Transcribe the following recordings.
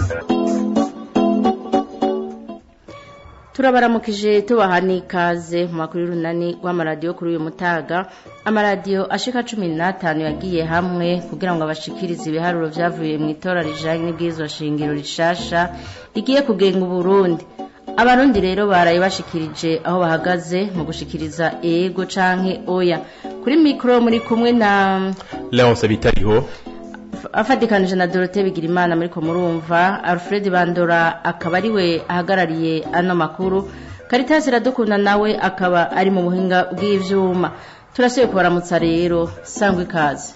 turabaramukije tubaha n'ikaze mu makuru y'urunani rw'amaradiyo kuri uyu mutaga amaradiyo ashika cumi n'atanu yagiye hamwe kugira ngo abashikirize ibiharuro vyavuye mu itora rijanye n'ibwirizwa shingiro rishasha rigiye kugenga uburundi abarundi rero baraye bashikirije aho bahagaze mu gushikiriza ego canke oya kuri mikoro muri kumwe na leonce bitariho afatikanije na dorote bigirimana muriko murumva alfred bandora akaba ari we ahagarariye ano makuru karitasi iradukunda nawe akaba ari mu buhinga bw'ivyuma turasubiye kubaramutsa rero sangwa ikaze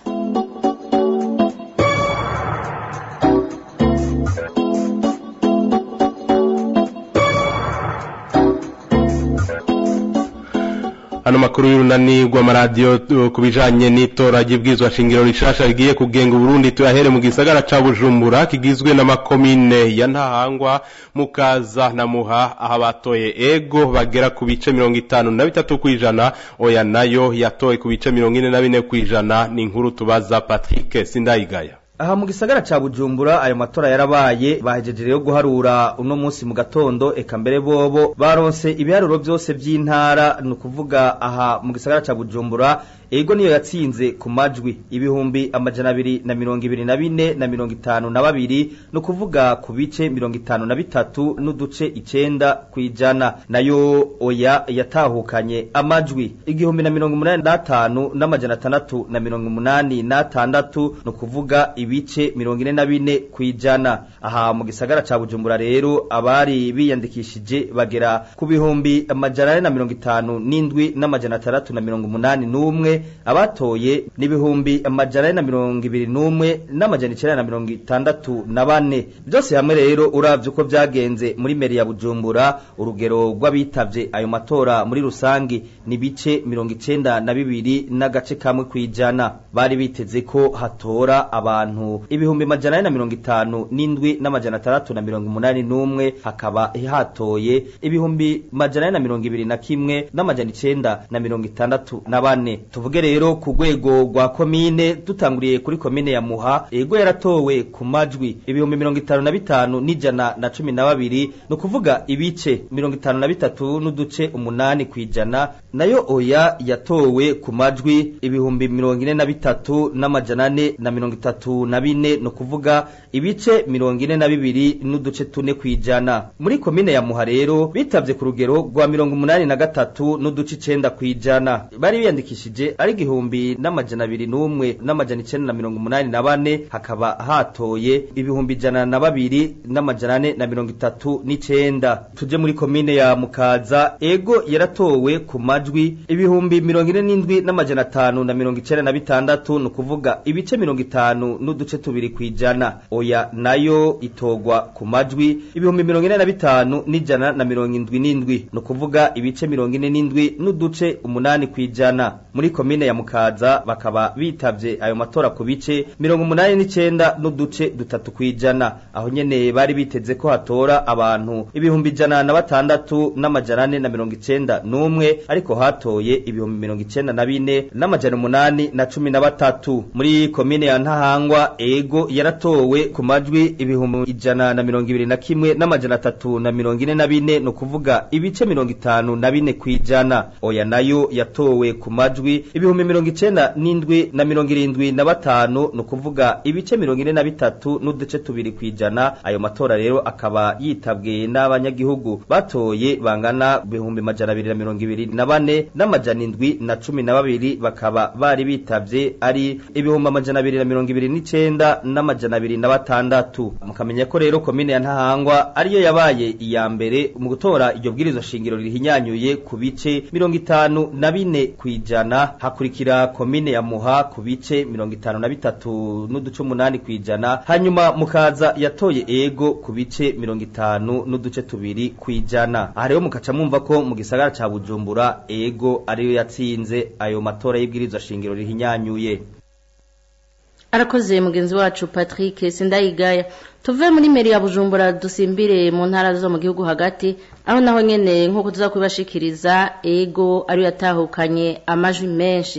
ano makuru y'urunani rw'amaradiyo ku bijanye n'itora ry'ibwirizwa shingiro rishasha rigiye kugenga uburundi tuyahere mu gisagara ca bujumbura kigizwe n'amakomine ya ntahangwa mukaza na muha aho abatoye ego bagera ku bice mirongo itanu na bitatu kw'ijana oya nayo yatoye ku bice mirongo ine na bine kw'ijana ni inkuru tubaza patrick sindayigaya aha mu gisagara ca bujumbura ayo matora yarabaye bahejeje rero guharura uno munsi mu gatondo eka mbere bobo baronse ibiharuro vyose vy'intara ni ukuvuga aha mu gisagara ca bujumbura ego niyo yatsinze ku majwi ibihumbi amajana abiri na mirongo ibiri na bine na mirongo itanu na babiri ni ukuvuga ku bice mirongo itanu na bitatu n'uduce icenda kw'ijana nayo oya yatahukanye amajwi igihumbi na mirongo umunani n'atanu n'amajana atandatu na mirongo umunani n'atandatu ni ukuvuga ibice mirongo ine na bine kw'ijana aha mu gisagara ca bujumbura rero abari biyandikishije bagera ku bihumbi amajana ane na mirongo itanu n'indwi n'amajana atandatu na mirongo umunani n'umwe abatoye n'ibihumbi amajana ane na mirongo ibiri n'umwe n'amajana icenda na mirongo itandatu na bane byose hamwe rero uravye uko vyagenze muri meri ya bujumbura urugero rw'abitavye ayo matora muri rusangi ni bice mirongo icenda na bibiri n'agace kamwe kw'ijana bari biteze ko hatora abantu ibihumbi amajana ane na mirongo itanu n'indwi n'amajana atandatu na mirongo umunani n'umwe hakaba hatoye ibihumbi amajana ane na mirongo ibiri na kimwe n'amajana icenda na mirongo itandatu na bane tuvuge rero ku rwego rwa komine dutanguriye kuri komine ya muha ego yaratowe ku majwi ibihumbi mirongo itanu na bitanu n'ijana na cumi na babiri ni ukuvuga ibice mirongo itanu na bitatu n'uduce umunani kw'ijana nayo oya yatowe ku majwi ibihumbi mirongo ine na bitatu n'amajana ane na mirongo itatu na bine ni ukuvuga ibice mirongo ine na bibiri n'uduce tune kw'ijana muri komine ya muha rero bitavye ku rugero rwa mirongo umunani na gatatu n'uduce icenda kw'ijana bari biyandikishije ari igihumbi n'amajana abiri n'umwe n'amajana icenda na mirongo umunani na bane hakaba hatoye ibihumbi ijana na babiri n'amajana ane na mirongo itatu n'icenda tuje muri komine ya mukaza ego yaratowe ku majwi ibihumbi mirongo ine n'indwi n'amajana atanu na mirongo icenda na bitandatu ni ukuvuga ibice mirongo itanu n'uduce tubiri kw'ijana oya nayo itogwa ku majwi ibihumbi mirongo ine na bitanu n'ijana na mirongo indwi n'indwi ni ukuvuga ibice mirongo ine n'indwi n'uduce umunani kw'ijana muri komine ya mukaza bakaba bitavye ayo matora ku bice mirongo umunani n'icenda n'uduce dutatu kw'ijana aho nyene bari biteze ko hatora abantu ibihumbi ijana na batandatu n'amajana ane na mirongo icenda n'umwe ariko hatoye ibihumbi mirongo icenda na bine n'amajana umunani na cumi na batatu muri komine ya ntahangwa ego yaratowe ku majwi ibihumbi ijana na mirongo ibiri na kimwe n'amajana atatu na mirongo ine na bine ni ukuvuga ibice mirongo itanu na bine kw'ijana oya nayo yatowe ku majwi ibihumbi mirongo icenda n'indwi na mirongo irindwi na batanu ni ukuvuga ibice mirongo ine na bitatu n'uduce tubiri kw'ijana ayo matora rero akaba yitabwe n'abanyagihugu batoye bangana ibihumbi majana abiri na mirongo ibiri na bane n'amajana indwi na cumi na babiri bakaba bari bitavye ari ibihumbi amajana abiri na mirongo ibiri n'icenda n'amajana abiri na batandatu mukamenya ko rero komine ya ntahangwa ariyo yabaye iya mbere mu gutora iryo bwirizwa shingiro rihinyanyuye ku bice mirongo itanu na bine kw'ijana hakurikira komine ya muha ku bice mirongo itanu na bitatu n'uduce umunani kw'ijana hanyuma mukaza yatoye ego ku bice mirongo itanu n'uduce tubiri kw'ijana aha rero mukaca mwumva ko mu gisagara ca bujumbura ego ariyo yatsinze ayo matora y'ibwirizwa shingiro rihinyanyuye arakoze mugenzi wacu patrick sindayigaya tuve muri meri ya bujumbura dusimbire mu ntara zo mu gihugu hagati aho naho nyene nk'uko tuza kubibashikiriza ego ariyo yatahukanye amajwi menshi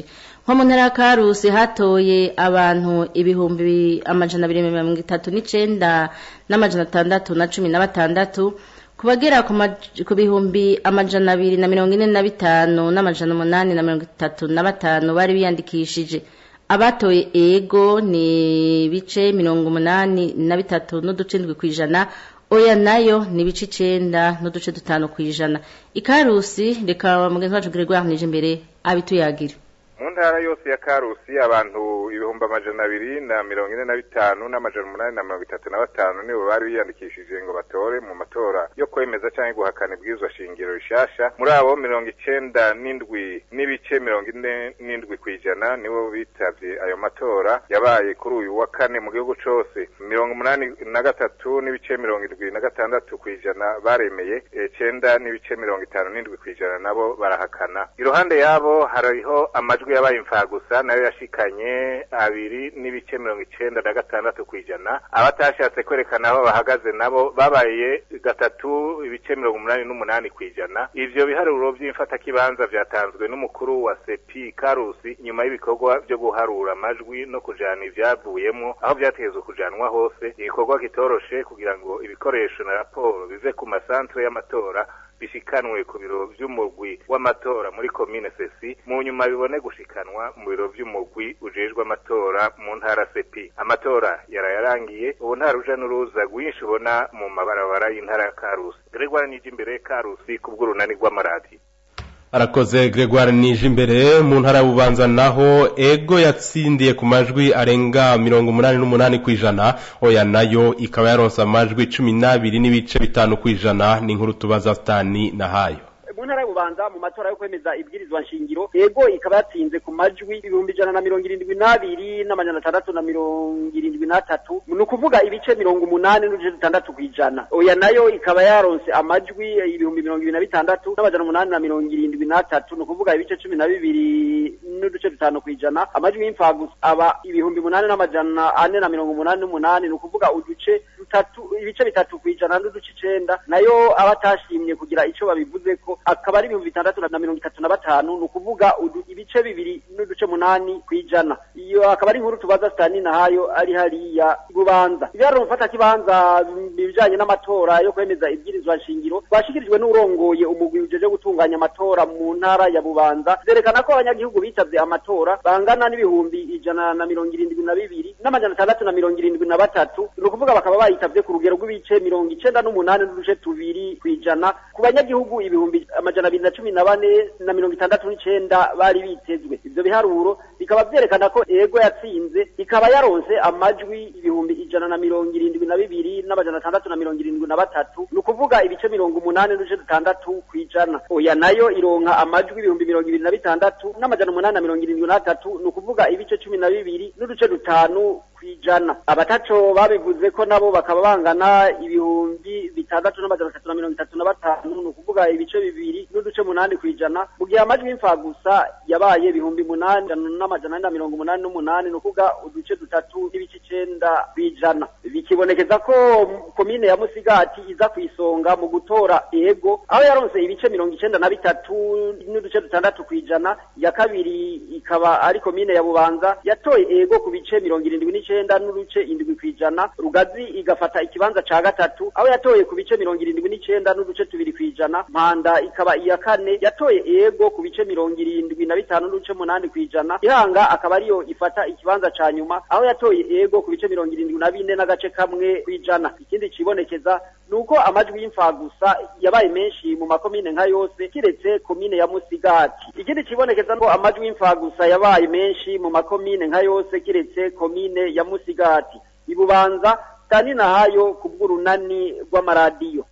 nko mu ntara ya karusi hatoye abantu ibihumbi amajana abiri mirongo itatu n'icenda n'amajana atandatu na cumi na batandatu ku bagera ku bihumbi amajana abiri na mirongo ine na bitanu n'amajana umunani na mirongo itatu na batanu bari biyandikishije abatoye ego ni ibice mirongo umunani na bitatu n'uduce ndwi ku ijana oya nayo ni ibice icenda n'uduce dutanu ku ijana ikarusi reka mugenzi wacu gregoire nije imbere abituyagire mu ntara yose ya karusi abantu ibihumbi amajana abiri na mirongo ine na bitanu n'amajana umunani na mirongo itatu na batanu nibo bari biyandikishije ngo batore mu matora yo kwemeza cyangwa guhakana ibwirizwa shingiro rishasha muri abo mirongo icenda n'indwi n'ibice mirongo ine n'indwi ku ijana nibo bitavye ayo matora yabaye kuri uyu wa kane mu gihugu cose mirongo umunani na gatatu n'ibice mirongo indwi na gatandatu ku ijana baremeye icenda n'ibice mirongo itanu n'indwi ku ijana nabo barahakana iruhande yabo hariho amajwi yabaye imfagusa nayo yashikanye abiri n'ibice mirongo icenda na gatandatu ku ijana abatashatse kwerekana aho bahagaze nabo babaye gatatu ibice mirongo umunani n'umunani ku ijana ivyo biharuro vy'imfatakibanza vyatanzwe n'umukuru wa sepi karusi nyuma y'ibikorwa vyo guharura amajwi no kujana ivyavuyemwo aho vyategezwe kujanwa hose igikorwa kitoroshe kugira ngo ibikoresho na raporo bive ku masantre y'amatora bishikanwe ku biro vy'umugwi w'amatora muri komine sesi mu nyuma bibone gushikanwa mu biro vy'umugwi ujejwe amatora mu ntara sepi amatora yarayarangiye ubu nta ruja n'uruza rwinshi ubona mu mabarabara y'intara ya karusi gregoire nije imbere karusi kubw'urunani rw'amaradiyo arakoze gregoire nije imbere mu ntara y'ububanza naho ego yatsindiye ku majwi arenga mirongo umunani n'umunani ku ijana oya nayo ikaba yaronse amajwi cumi n'abiri n'ibice bitanu ku ijana ni inkuru tubaza sitani na hayo mu ntara y'ububanza mu matora yo kwemeza ibwirizwa nshingiro ego ikaba yatsinze ku majwi ibihumbi ijana na mirongo irindwi n'abiri n'amajana atandatu na mirongo irindwi n'atatu ni ukuvuga ibice mirongo umunani n'uduce dutandatu ku ijana oya nayo ikaba yaronse amajwi ibihumbi mirongo ibiri na bitandatu n'amajana umunani na mirongo irindwi n'atatu ni ukuvuga ibice cumi na bibiri n'uduce dutanu ku ijana amajwi y'imfagusa aba ibihumbi umunani n'amajana ane na mirongo umunani n'umunani ni ukuvuga uduce dutatu ibice bitatu ku ijana n'uduce icenda nayo abatashimye kugira ico babivuze ko akaba ari ibihumbi bitandatu na mirongo itatu na batanu ni ukuvuga ibice bibiri n'uduce munani ku ijana iyo akaba ari inkuru tubaza sitani nahayo ari hariya bubanza ibiharuro mufata kibanza ibijanye n'amatora yo kwemeza ibwirizwa nshingiro twashikirijwe n'urongoye umugwi ujeje gutunganya amatora mu ntara ya bubanza zerekana ko abanyagihugu bitavye amatora bangana n'ibihumbi ijana na mirongo irindwi na bibiri n'amajana atandatu na mirongo irindwi na batatu ni ukuvuga bakaba bayitavye ku rugero rw'ibice mirongo icenda n'umunani n'uduce tubiri ku ijana ku banyagihugu ibihumbi amajana abiri na cumi na bane na mirongo itandatu n'icenda bari bitezwe ivyo biharuro bikaba vyerekana ko ego yatsinze ikaba yaronse amajwi ibihumbi ijana na mirongo irindwi na bibiri n'amajana atandatu na mirongo irindwi na batatu ni ukuvuga ibice mirongo umunani n'uduce dutandatu ku ijana oya nayo ironka amajwi ibihumbi mirongo ibiri na bitandatu n'amajana umunani na mirongo irindwi n'atatu ni ukuvuga ibice cumi na bibiri n'uduce dutanu kwijana abataco babivuze ko nabo bakaba bangana ibihumbi bitandatu n'amajana atatu na mirongo itatu na batanu ni ukuvuga ibice bibiri n'uduce munani kwijana mu gihe amajwi y'imfagusa yabaye ibihumbi munani n'amajana ane na mirongo umunani n'umunani ni ukuvuga uduce dutatu n'ibice icenda kwijana bikibonekeza ko komine ya musigati iza ku isonga mu gutora ego aho yaronse ibice mirongo icenda na bitatu n'uduce dutandatu kwijana ya kabiri ikaba ari komine ya bubanza yatoye ego ku bice mirongo irindwi n'icenda n'uduce indwi kwijana rugazi igafata ikibanza ca gatatu aho yatoye ku bice mirongo irindwi n'icenda n'uduce tubiri kwijana mpanda ikaba iya kane yatoye ego ku bice mirongo irindwi na bitanu n'uduce munani kwijana ihanga akaba ariyo ifata ikibanza ca nyuma aho yatoye ego ku bice mirongo irindwi na bine n'agace kamwe kwijana ikindi cibonekeza nuko amajwi y'imfagusa yabaye menshi mu makomine nka yose kiretse komine ya musigati ikindi cibonekeza ko amajwi y'imfagusa yabaye menshi mu makomine nka yose kiretse komine ya musigati ibubanza tani nahayo kubw'urunani rw'amaradiyo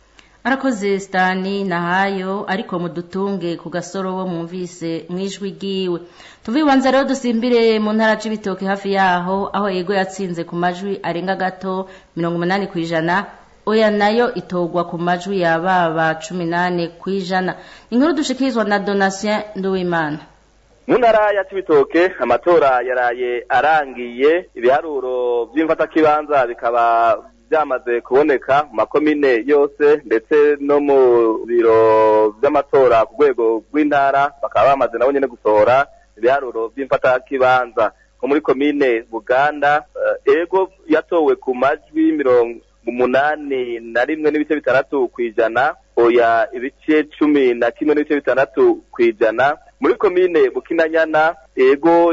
arakoze sitani nahayo ariko mudutunge ku gasoro wo mwumvise mwijwi ryiwe tuve ibanza rero dusimbire mu ntara c'ibitoke hafi yaho aho ego yatsinze ku majwi arenga gato mirongo umunani ku ijana oya nayo itogwa ku majwi yababa cumi nane ku ijana inkuru dushikirizwa na donatien nduwimana mu ntara ya cibitoke amatora yaraye arangiye ibiharuro vy'imfatakibanza bikaba byamaze kuboneka mu makomine yose ndetse no mu biro by'amatora ku rwego rw'intara bakaba bamaze nabo nyene gusohora ibiharuro vy'imfatakibanza nko muri komine buganda eh, ego yatowe ku majwi mirongo umunani na rimwe n'ibice bitandatu kw'ijana oya ibice cumi na kimwe n'ibice bitandatu kw'ijana muri komine bukinanyana ego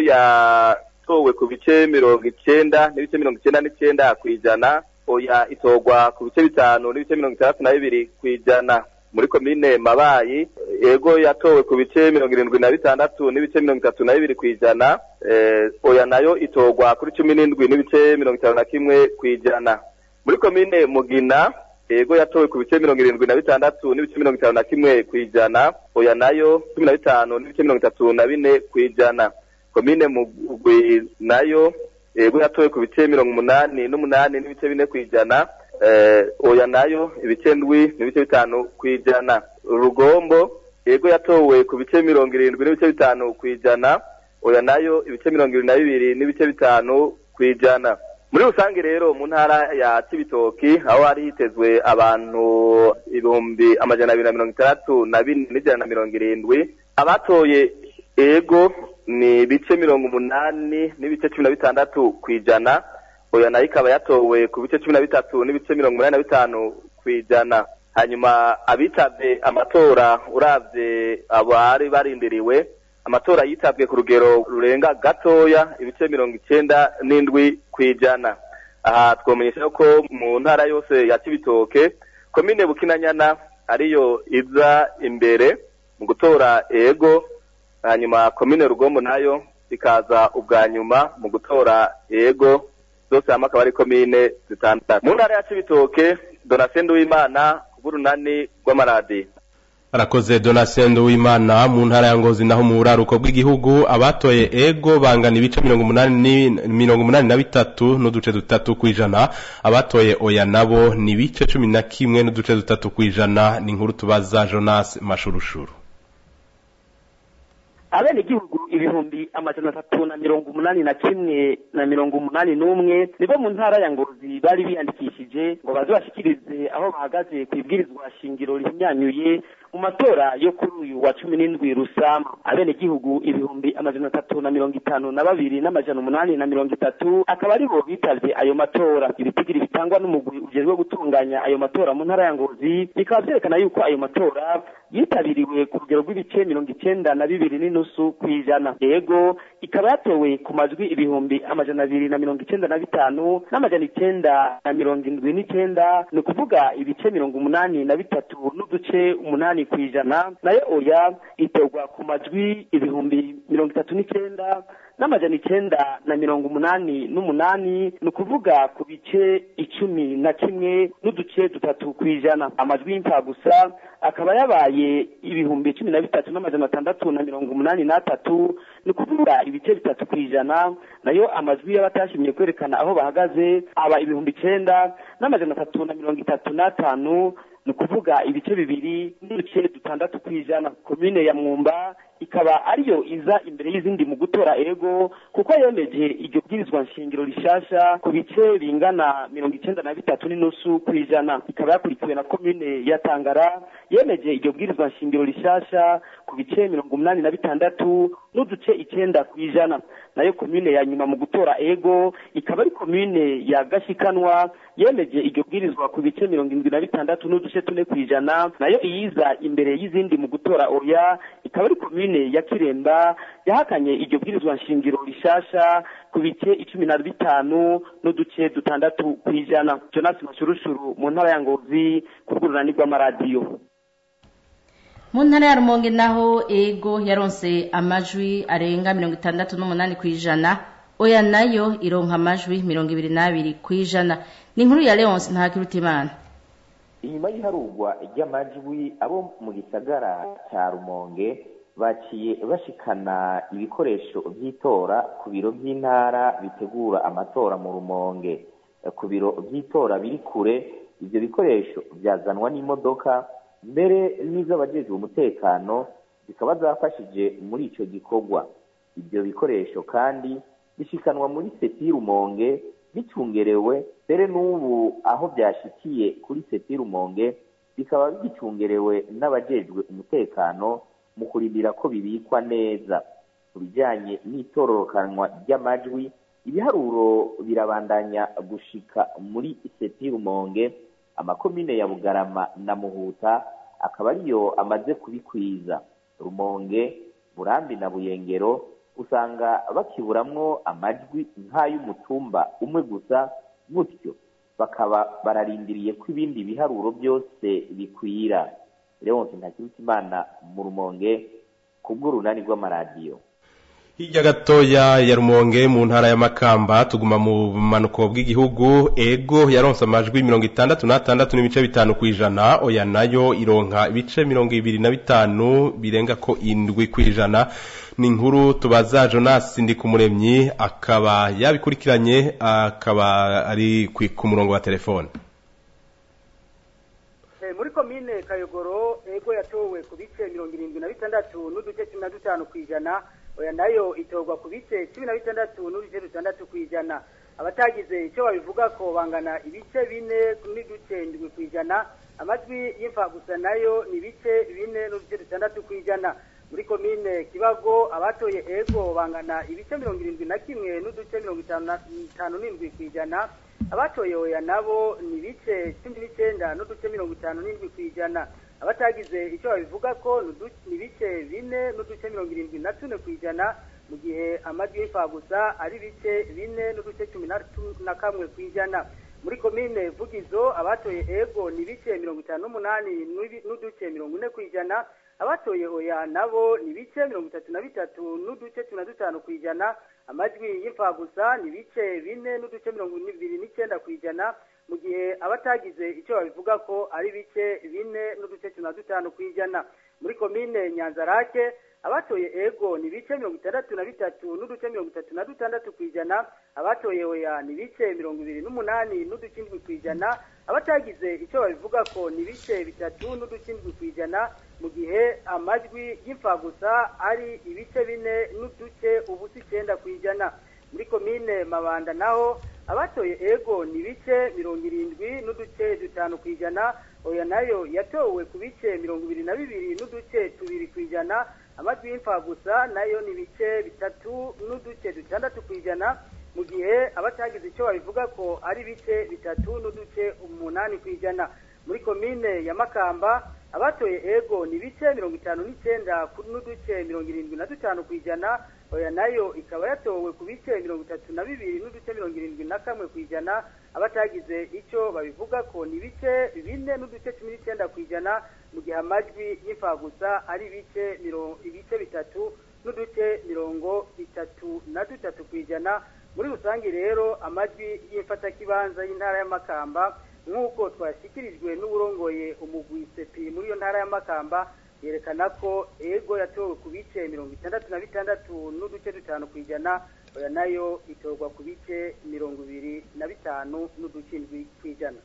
yatowe ku bice mirongo icenda n'ibice mirongo icenda n'icenda kw'ijana oya itorwa ku bice bitanu n'ibice mirongo itandatu na bibiri kw'ijana muri komine mabayi ego yatowe ku bice mirongo irindwi na bitandatu n'ibice mirongo itatu na bibiri kw'ijana eh, oya nayo itorwa kuri cumi n'indwi n'ibice mirongo itanu na kimwe kw'ijana muri komine mugina ego yatowe ku bice mirongo irindwi na bitandatu n'ibice mirongo itanu na kimwe kw'ijana oya nayo cumi na bitanu n'ibice mirongo itatu na bine kw'ijana komine mugwi nayo ego yatowe ku bice mirongo umunani n'umunani n'ibice bine kw'ijana eh, oya nayo ibice ndwi n'ibice bitanu kw'ijana rugombo ego yatowe ku bice mirongo irindwi n'ibice bitanu kw'ijana oya nayo ibice mirongo irindwi na bibiri n'ibice bitanu kw'ijana muri rusange rero mu ntara ya cibitoki aho hari hitezwe abantu ibihumbi amajana abiri na mirongo itandatu na bine n'ijana na mirongo irindwi abatoye ego ni ibice mirongo umunani n'ibice cumi na bitandatu kw'ijana oya nayo ikaba yatowe ku bice cumi na bitatu n'ibice mirongo umunani na bitanu kw'ijana hanyuma abitabye amatora uravye abari barindiriwe amatora yitabwe ku rugero rurenga gatoya ibice mirongo icenda n'indwi kw'ijana aha twomenyesha ko mu ntara yose ya cibitoke komine bukinanyana ariyo iza imbere mu gutora ego hanyuma komine rugombo nayo ikaza ubwa nyuma mu gutora ego zose hamwe akaba ari komine zitandatu mu ntara ya cibitoke donatien w'imana bw'urunani rw'amaradiyo arakoze donasendo w'imana mu ntara ya ngozi naho mu buraruko bw'igihugu abatoye ego bangana ibice mirongo umunani ni- mirongo umunani na bitatu n'uduce dutatu kw'ijana abatoye oya nabo ni ibice cumi na kimwe n'uduce dutatu kw'ijana ni inkuru tubaza jonas mashurushuru abenegihugu ibihumbi amajana atatu na mirongo umunani na kimwe na mirongo umunani n'umwe nibo mu ntara ya ngozi bari biyandikishije ngo baze bashikirize aho bahagaze ku ibwirizwa shingiro rihinyanyuye mu matora yo kuri uyu wa cumi n'indwi rusama abenegihugu ibihumbi amajana atatu na mirongo itanu na babiri n'amajana umunani na mirongo itatu akaba aribo bitavye ayo matora ibitigiri bitangwa n'umugwi ujejwe gutunganya ayo matora mu ntara ya ngozi bikaba vyerekana yuko ayo matora yitabiriwe ku rugero rw'ibice mirongo icenda na bibiri n'inusu kw'ijana yego ikaba yatowe ku majwi ibihumbi amajana abiri na mirongo icenda na bitanu n'amajana icenda na mirongo indwi n'icenda ni ukuvuga ibice mirongo umunani na bitatu n'uduce umunani kw'ijana nayo oya itorwa ku majwi ibihumbi mirongo itatu n'icenda n'amajana icenda na mirongo umunani n'umunani ni ukuvuga ku bice icumi na kimwe n'uduce dutatu kw'ijana amajwi y'imfagusa akaba yabaye ibihumbi cumi na bitatu n'amajana atandatu na mirongo umunani n'atatu ni ukuvuga ibice bitatu kw'ijana nayo amajwi y'abatashimye kwerekana aho bahagaze aba ibihumbi icenda n'amajana atatu na mirongo itatu n'atanu ni ukuvuga ibice bibiri n'uduce dutandatu kw'ijana komine ya mwumba ikaba ariyo iza imbere y'izindi mu gutora ego kuko yemeje iryo bwirizwa nshingiro rishasha ku bice bingana mirongo icenda na bitatu n'inusu kw'ijana ikaba yakurikiwe na komine ya tangara yemeje iryo bwirizwa nshingiro rishasha ku bice mirongo umunani na bitandatu n'uduce icenda kw'ijana nayo komine ya nyuma mu gutora ego ikaba ari komine ya gashikanwa yemeje iryo bwirizwa ku bice mirongo indwi na bitandatu n'uduce tune kw'ijana nayo iyiza imbere y'izindi mu gutora oya ikaba ari komine ya kiremba yahakanye iryo bwirizwa nshingiro rishasha ku bice icumi na bitanu n'uduce dutandatu kw'ijana jonas mashurushuru mu ntara ya ngozi ku rw'urunani rw'amaradiyo mu ntara ya rumonge naho ego yaronse amajwi arenga mirongo itandatu n'umunani ku ijana oya nayo ironka amajwi mirongo ibiri n'abiri ku ijana ni inkuru ya leonce ntakirutimana inyuma y'iharurwa ry'amajwi abo mu gisagara cya rumonge baciye bashikana ibikoresho by'itora ku biro by'intara bitegura amatora mu rumonge ku biro by'itora biri kure ibyo bikoresho byazanwa n'imodoka mbere n'iz'abajejwe umutekano zikaba zafashije muri icyo gikorwa ibyo bikoresho kandi bishikanwa muri seti y'urumonge bicungerewe mbere n'ubu aho byashikiye kuri seti y'urumonge bikaba bigicungerewe n'abajejwe umutekano mu kurindira ko bibikwa neza ku bijyanye n'itororokanwa ry'amajwi ibiharuro birabandanya gushika muri seti rumonge amakomine ya bugarama na muhuta akaba ariyo amaze kubikwiza rumonge burambi na buyengero usanga bakiburamwo amajwi nk'ay'umutumba umwe gusa gutyo bakaba bararindiriye ko ibindi biharuro byose bikwira leonce ntakirutimana mu rumonge ku bw'urunani rw'amaradiyo hirya gatoya ya rumonge mu ntara ya makamba tuguma mu bumanuko bw'igihugu ego yaronse amajwi mirongo itandatu n'atandatu n'ibice bitanu ku ijana oya nayo ironka ibice mirongo ibiri na bitanu birenga ko indwi ku ijana ni inkuru tubaza jonas ndikumuremyi akaba yabikurikiranye akaba ari ku murongo wa telefone muri komine kayogoro ego yatowe ku bice mirongo irindwi na bitandatu n'uduce cumi na dutanu ku ijana oya nayo itorwa ku bice cumi na bitandatu n'uduce dutandatu ku ijana abatagize icyo babivuga ko bangana ibice bine n'iduce ndwi ku ijana amajwi y'imfagusa nayo ni ibice bine n'uduce dutandatu ku ijana muri komine kibago abatoye ego bangana ibice mirongo irindwi na kimwe n'uduce mirongo itanu n'indwi ku ijana abatoye oya nabo ni ibice cumi n'icyenda n'uduce mirongo itanu n'indwi ku ijana abatagize icyo babivuga ko ni ibice bine n'uduce mirongo irindwi na tune ku ijana mu gihe amajwi y'imfagusa ari ibice bine n'uduce cumi na kamwe ku ijana muri komine vugizo abatoye ego ni ibice mirongo itanu n'umunani n'uduce mirongo ine ku ijana abatoye oya nabo ni ibice mirongo itatu na bitatu n'uduce cumi na dutanu ku ijana amajwi y'imfagusa ni ibice bine n'uduce mirongo ibiri n'icyenda ku ijana mu gihe abatagize icyo babivuga ko ari ibice bine n'uduce cumi na dutanu ku ijana muri komine nyanzarake abatoye ego ni ibice mirongo itandatu na bitatu n'uduce mirongo itatu na dutandatu ku ijana abatoye oya ni ibice mirongo ibiri n'umunani n'uduce indwi ku ijana abatagize icyo babivuga ko ni ibice bitatu n'uduce indwi ku ijana mu gihe amajwi y'imfagusa ari ibice bine n'uduce ubusa icyenda ku ijana muri komine mabanda naho abatoye ego ni ibice mirongo irindwi n'uduce dutanu ku ijana oya nayo yatowe ku bice mirongo ibiri na bibiri n'uduce tubiri ku ijana amajwi y'imfagusa nayo ni ibice bitatu n'uduce dutandatu ku ijana mu gihe abatagize icyo babivuga ko ari ibice bitatu n'uduce umunani ku ijana muri komine ya makamba abatoye ego ni ibice mirongo itanu n'icyenda n'uduce mirongo irindwi na dutanu ku ijana oya nayo ikaba yatowe ku bice mirongo itatu na bibiri n'uduce mirongo irindwi na kamwe ku ijana abatagize icyo babivuga ko ni ibice bine n'uduce cumi n'icyenda ku ijana mu gihe amajwi y'imfagusa ari ibice ibice bitatu n'uduce mirongo itatu na dutatu ku ijana muri rusange rero amajwi y'imfatakibanza y'intara y'amakamba nk'uko twashyikirijwe n'uburongoye umugwi sepi muri iyo ntara y'amakamba yerekana ko ego yatowe ku bice mirongo itandatu na bitandatu n'uduce dutanu ku ijana oya nayo itorwa ku bice mirongo ibiri na bitanu n'uduce indwi ku ijana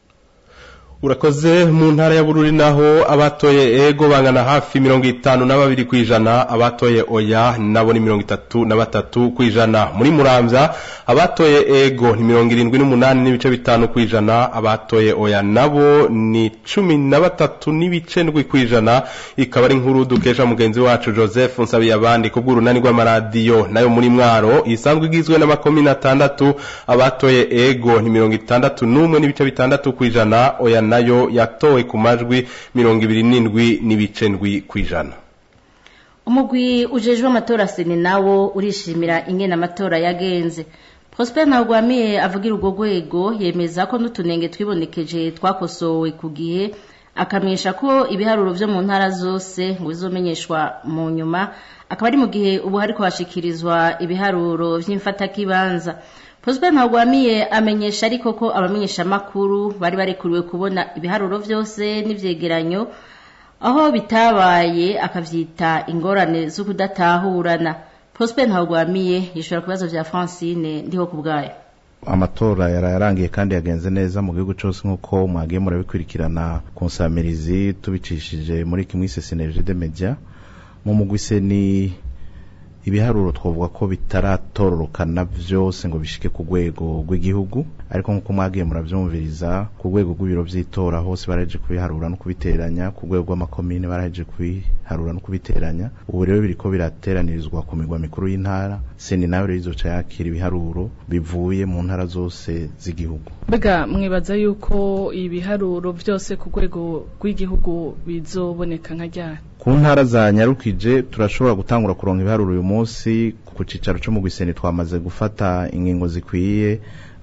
urakoze mu ntara ya bururi naho abatoye ego bangana hafi mirongo itanu na babiri ku ijana abatoye oya nabo ni mirongo itatu na batatu ku ijana muri muramvya abatoye ego ni mirongo irindwi n'umunani n'ibice bitanu ku ijana abatoye oya nabo ni cumi na batatu n'ibice ndwi ku ijana ikaba ari inkuru dukesha mugenzi wacu joseph nsabiye abandi ku bw'urunani rw'amaradiyo nayo muri mwaro isanzwe igizwe n'amakomine atandatu abatoye ego ni mirongo itandatu n'umwe n'ibice bitandatu ku ijana oya nayo yatowe ku majwi mirongo ibiri n'indwi n'ibice ndwi ku ijana umugwi ujejwe amatora seni nawo urishimira ingene amatora yagenze prosper ntagwamiye avugira urwo rwego yemeza ko n'utunenge twibonekeje twakosowe ku gihe akamenyesha ko ibiharuro vyo mu ntara zose ngo bizomenyeshwa mu nyuma akaba ari mu gihe ubu hariko hashikirizwa ibiharuro vy'imfatakibanza prosper ntagwamiye amenyesha ariko ko abamenyeshamakuru bari barekuriwe kubona ibiharuro vyose n'ivyegeranyo aho bitabaye akavyita ingorane zo kudatahurana prosper ntagwamiye yishura ku bibazo vya francine ndiho ku bwayo amatora yararangiye kandi yagenze neza mu gihugu cyose nk'uko mwagiye murabikurikirana ku nsamirizi tubicishije muri kimwe sesinevije de media mu mugwise ni ibiharuro twavuga ko bitaratororokana byose ngo bishike ku rwego rw'igihugu ariko nk'uko mwagiye muravyumviriza ku rwego rw'ibiro vy'itora hose baraje kubiharura no kubiteranya ku rwego rw'amakomine baraje kubiharura no kubiteranya ubu rero biriko birateranirizwa ku migwa mikuru y'intara seni nayo rero izoca yakira ibiharuro bivuye mu ntara zose z'igihugu mbega mwibaza yuko ibiharuro byose ku rwego rw'igihugu bizoboneka nka ryari ku ntara za nyarukije turashobora gutangura kuronka ibiharuro uyu munsi ku cicaro co mu gwiseni twamaze gufata ingingo zikwiye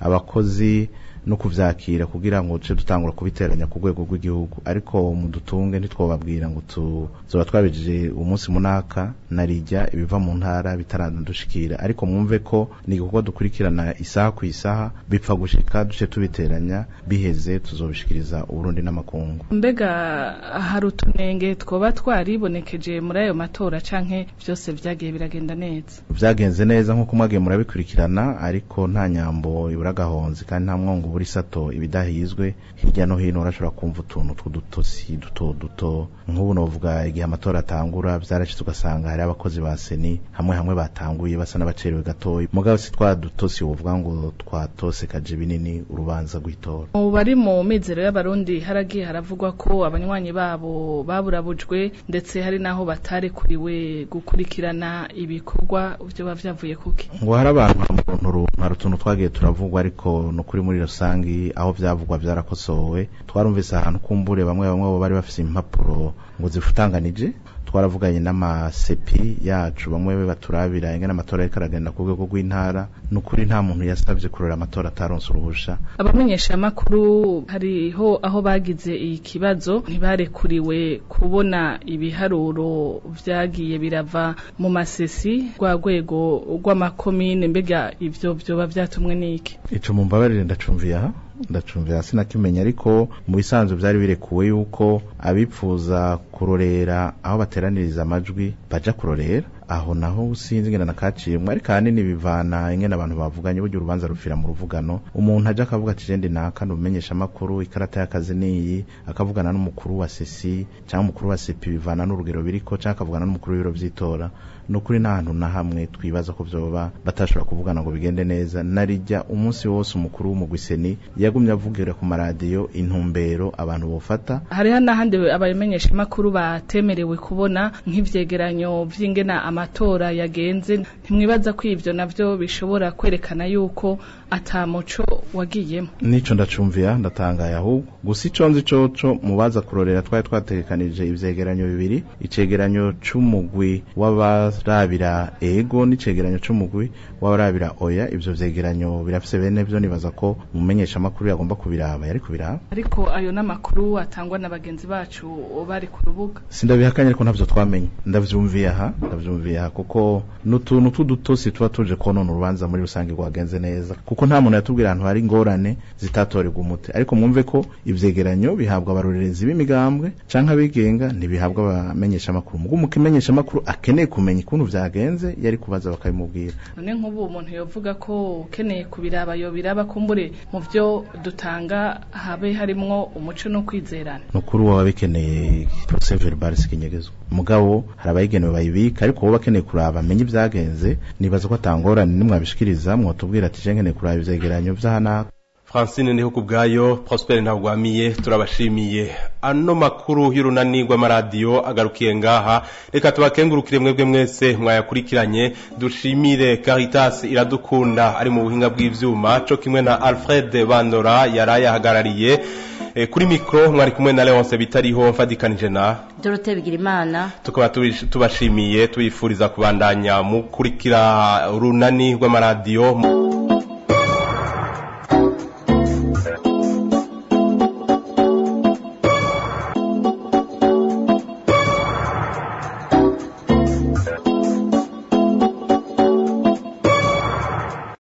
abakozi no kuvyakira kugira ngo tuce dutangura kubiteranya ku rwego rw'igihugu ariko mu dutunge ntitwobabwira ngo tuzoba twabijije umunsi munaka narijya ibiva mu ntara bitaradushikira ariko mwumve ko ni igikorwa dukurikirana isaha ku isaha bipfa gushika duce tubiteranya biheze tuzobishikiriza uburundi n'amakungu mbega hari utunenge twoba twaribonekeje muri ayo matora canke vyose vyagiye biragenda neza vyagenze neza nk'uko mwagiye murabikurikirana ariko nta nyambo ibura agahonzi kandi nta mwongo buri sato ibidahizwe hirya no hino urashobora kumva utuntu tw'udutosi duto duto nk'ubu novuga igihe amatora atangura vyarashitse ugasanga hari abakozi ba seni hamwe hamwe batanguye basa n'abacerewe gatoya mugabo si twa dutosi wovuga ngo twatose kaje binini urubanza rw'itora mu bari mu mizero y'abarundi haragiye haravugwa ko abanywanyi babo baburabujwe ndetse hari naho batarekuriwe gukurikirana ibikorwa vyoba vyavuye kuki ngo hari abantu hari utuntu twagiye turavugwa ariko no kuri muri rusangi aho vyavugwa vyarakosowe twarumvise ahantu kumbure bamwe bamwe bo bari bafise impapuro ngo zifutanganije twaravuganye n'amasepi yacu bamwe baturabira ingene amatora ariko aragenda ku rwego rw'intara nukuri nta muntu yasabye kurora amatora ataronse uruhusha abamenyesha makuru hariho aho bagize ikibazo ntibarekuriwe kubona ibiharuro vyagiye birava mu masesi rwa rwego rw'amakomine mbega ivyo vyoba vyatumwe n'iki ico mumbabarire ndacumviye aha ndacumvira sinakimenya ariko mu bisanzwe byari birekuwe yuko abipfuza kurorera aho bateraniriza amajwi baja kurorera aho naho sinzi ngena nakaciyemwe ariko ahanini bivana ingene abantu bavuganye burya urubanza rufira mu ruvugano umuntu aje akavuga ati jendi naka numenyesha amakuru ikarata y'akazi niyi akavugana n'umukuru wa sesi cyangwa umukuru wa sepi bivana n'urugero biriko cyangwa akavugana n'umukuru w'ibiro vy'itora nukuri nta hantu na hamwe twibaza ko vyoba batashobora kuvugana ngo bigende neza narijya umunsi wose umukuru w'umugwiseni yagumye avugira ku maradiyo intumbero abantu bofata hariho n'ahandi abamenyesha makuru batemerewe kubona nk'ivyegeranyo vy'ingena amatora yagenze ntimwibaza ko ivyo navyo bishobora kwerekana yuko ata muco wagiyemo nico ndacumvira ndatangaye ahubwo gusa ico nzi coco mubaza kurorera twari twategekanije ivyegeranyo bibiri icegeranyo c'umugwi w'abarabira ego n'icegeranyo c'umugwi w'abarabira oya ivyo vyegeranyo birafise bene vyo nibaza ko umumenyesha amakuru yagomba kubiraba yari kubiraba ariko ayo n'amakuru atangwa na bagenzi bacu bari ku rubuga sindabihakanye ariko ntavyo twamenye ndavyumviye aha ndavyumviye aha kuko n'utuntu tw'udutosi tuba tuje konona urubanza muri rusange rwagenze neza kuko nta muntu yatubwira ahantu hari ingorane zitatorerwa umuti ariko mwumve ko ivyegeranyo bihabwa abarorerezi b'imigambwe canke abigenga ntibihabwa abamenyesha amakuru mugo umukimenyesha amakuru akeneye kumenya ukuntu vyagenze yari kubaza bakabimubwira none nk'ubu umuntu yovuga ko ukeneye kubiraba yobiraba kumbure mu vyo dutanga habe harimwo umuco no kwizerana nukuri waba bikeneye procès verbal sikinyegezwa mugabo hari abayigenewe bayibika ariko wowe bakeneye kuraba amenye ibyagenze nibaza ko atangorane nimwabishikiriza mwotubwira ati je nkeneye kuraba ivyegeranyo vy'ahana Francine niho kubgayo Prosper ntagwamiye turabashimiye ano makuru y'urunani rw'amaradiyo agarukiye ngaha reka tubakengurukire mwebwe mwese mwayakurikiranye dushimire Caritas iradukunda ari mu buhinga bw'ivyuma co kimwe na Alfred Bandora yarayahagarariye e, kuri mikro mwari kumwe na Leonce bitariho mfadikanije na Dorothée Bigirimana tukaba tubashimiye tubifuriza kubandanya mukurikira urunani rw'amaradiyo